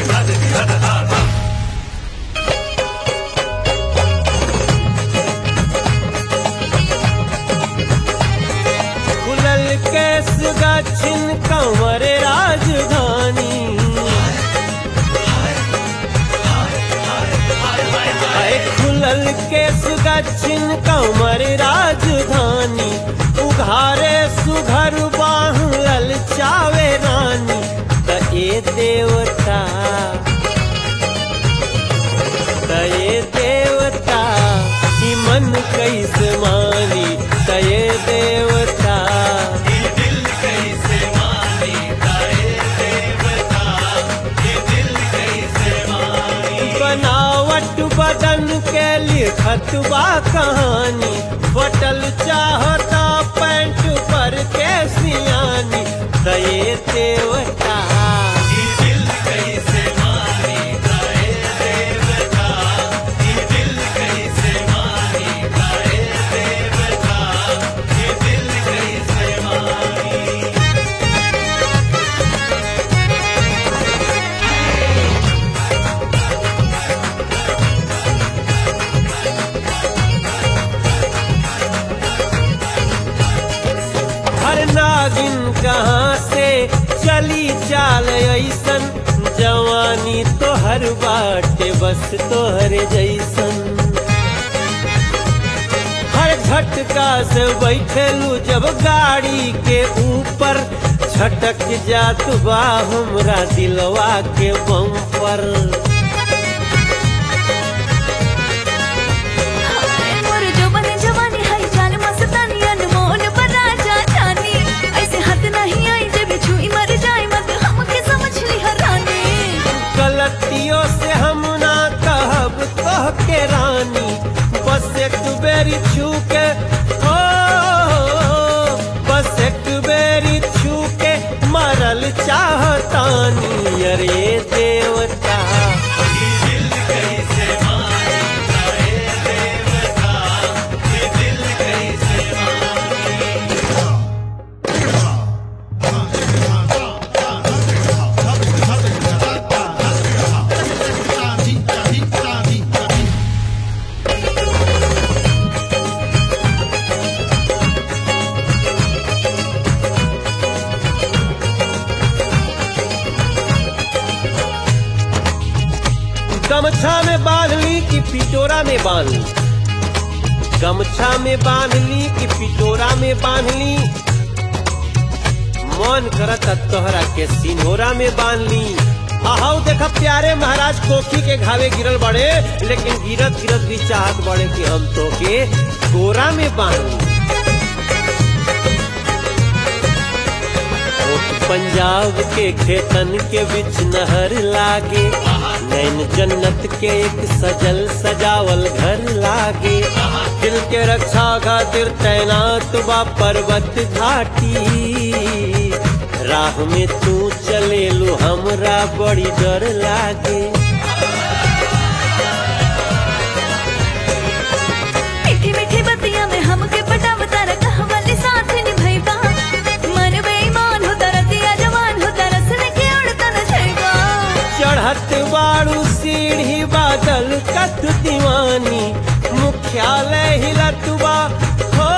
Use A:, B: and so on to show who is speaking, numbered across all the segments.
A: खुलल केस गाछिन कंवर राजधानी आए खुलल केस गाछिन कंवर राजधानी उघारे सुघर बाह ललचावे रानी त ए देवता त ए देवता ई मन कैसे मानी त ए देवता बनावट बदन के लिखत बा कहानी बटल चाहता पैंट पर के सियानी दये देवता हर नागिन कहाँ से चली चाल ऐसन जवानी तो हर बाटे बस तोहर जैसन हर झटका से बैठेलू जब गाड़ी के ऊपर झटक जात बा हमरा दिलवा के बम पर
B: मोर जवानी जवानी है जान मस्तानी अनमोल पर राजा जानी ऐसे हाथ नहीं आई जे बिछुई मर जाए मत हमके समझ ली हरानी
A: गलतियों से हम ना कहब कह के रानी बस एक बेरी छू के हो बस एक बेरी छू के मरल चाहतानी अरे देवता गमछा में बांध ली कि पिटोरा में बांध ली गमछा में बांध ली कि पिटोरा में बांध ली मन करत तोहरा के सिन्होरा में बांध ली आहाऊ देखा प्यारे महाराज कोखी के घावे गिरल बड़े लेकिन गिरत गिरत भी चाहत बड़े कि हम तो के गोरा में बांध ली ओठ पंजाब के खेतन के बीच नहर लागे नैन जन्नत के एक सजल सजावल घर लागे दिल के रक्षा खातिर तैनात बा पर्वत घाटी राह में तू चले लो हमरा बड़ी डर लागे
B: मीठी मीठी बतिया में हमके पटावता रखा वाले साथ निभैबा मन बेईमान होता रतिया जवान होता रसने के उड़ता न छैबा
A: चढ़त बाड़ू सीढ़ी बादल कत दीवानी मुख्यालय हिलतुबा हो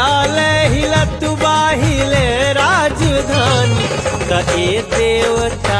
A: मुख्यालय हिलतुबा हिले राजधानी त ए देवता